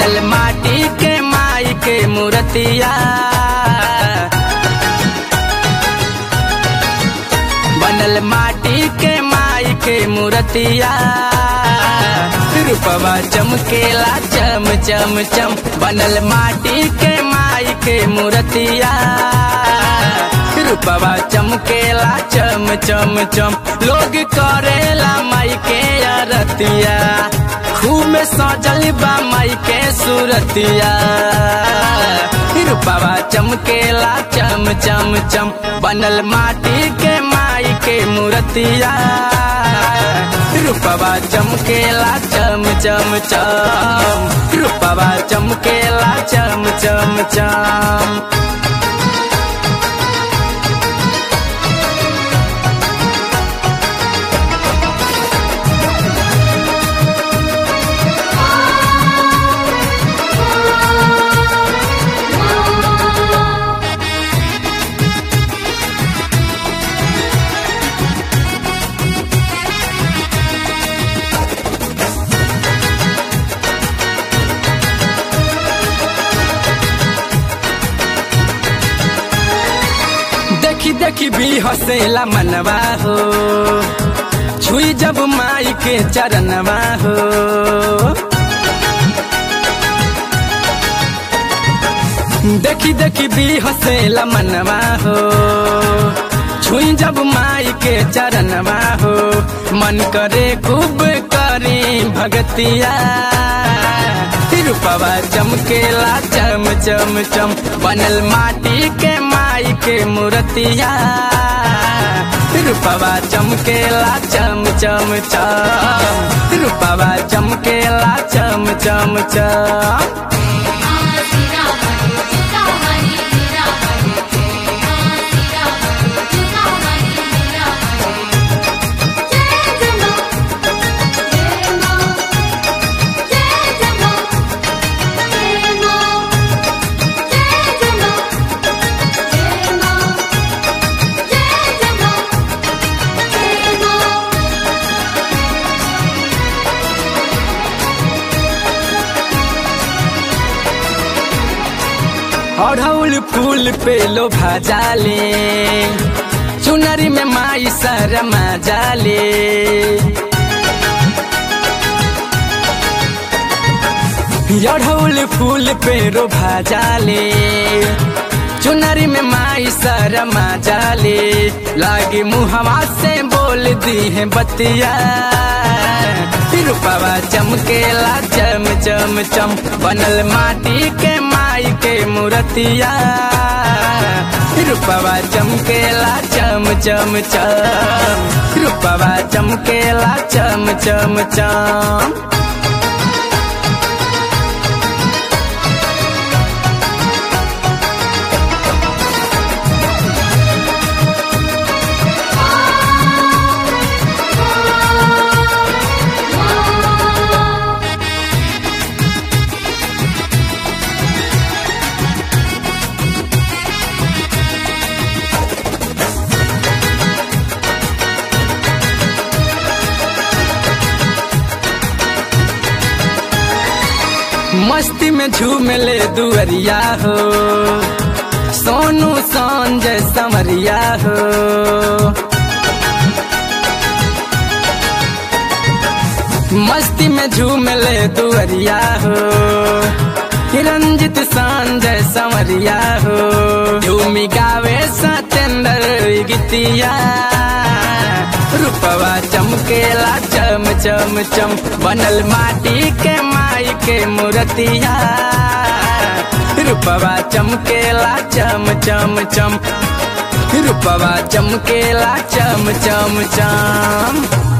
बनल माटी के माई के मूर्तिया बनल माटी के माई के मूर्तिया रूपवा चमकेला चम चम चम बनल माटी के माई के मूर्तिया रूपवा चमकेला चम चम चम लोग करेला माई के अरतिया खूब सजल बा माई के सूरतिया रूपवा चमकेला चम चम चम बनल माटी के माई के मूर्तिया रूपवा चमकेला चम चम चम रूपवा चमकेला चम चम चम देखी देखी भी हसेला मनवा हो छुई जब माई के चरणवा हो देखी देखी भी हसेला मनवा हो छुई जब माई के चरणवा हो मन करे खूब करी भगतिया रूपवा चमकेला चम चम चम बनल माटी के माई के मूर्तिया रूपवा चमकेला चम चम चम रूपवा चमकेला चम चम चम अढ़ौल फूल पे लो भाजाले चुनरी में माई शरमा जाले अढ़ौल फूल पे रो भाजाले चुनरी में माई शरमा जाले लागे मुहवा से बोल दी है बतिया रूपवा चमकेला चम चम चम बनल माटी के माई के मूर्तिया रूपवा चमकेला चम चम चम रूपवा चमकेला चम चम चम मस्ती में झूम ले दुअरिया हो सोनू संजय समरिया हो मस्ती में झूम ले दुअरिया हो रंजित संजय समरिया हो झूमी गावे सतेंद्र गीतिया रूपवा चमकेला चम चम चम बनल माटी के माई के मूर्तिया रूपवा चमकेला चम चम चम रूपवा चमकेला चम चम चम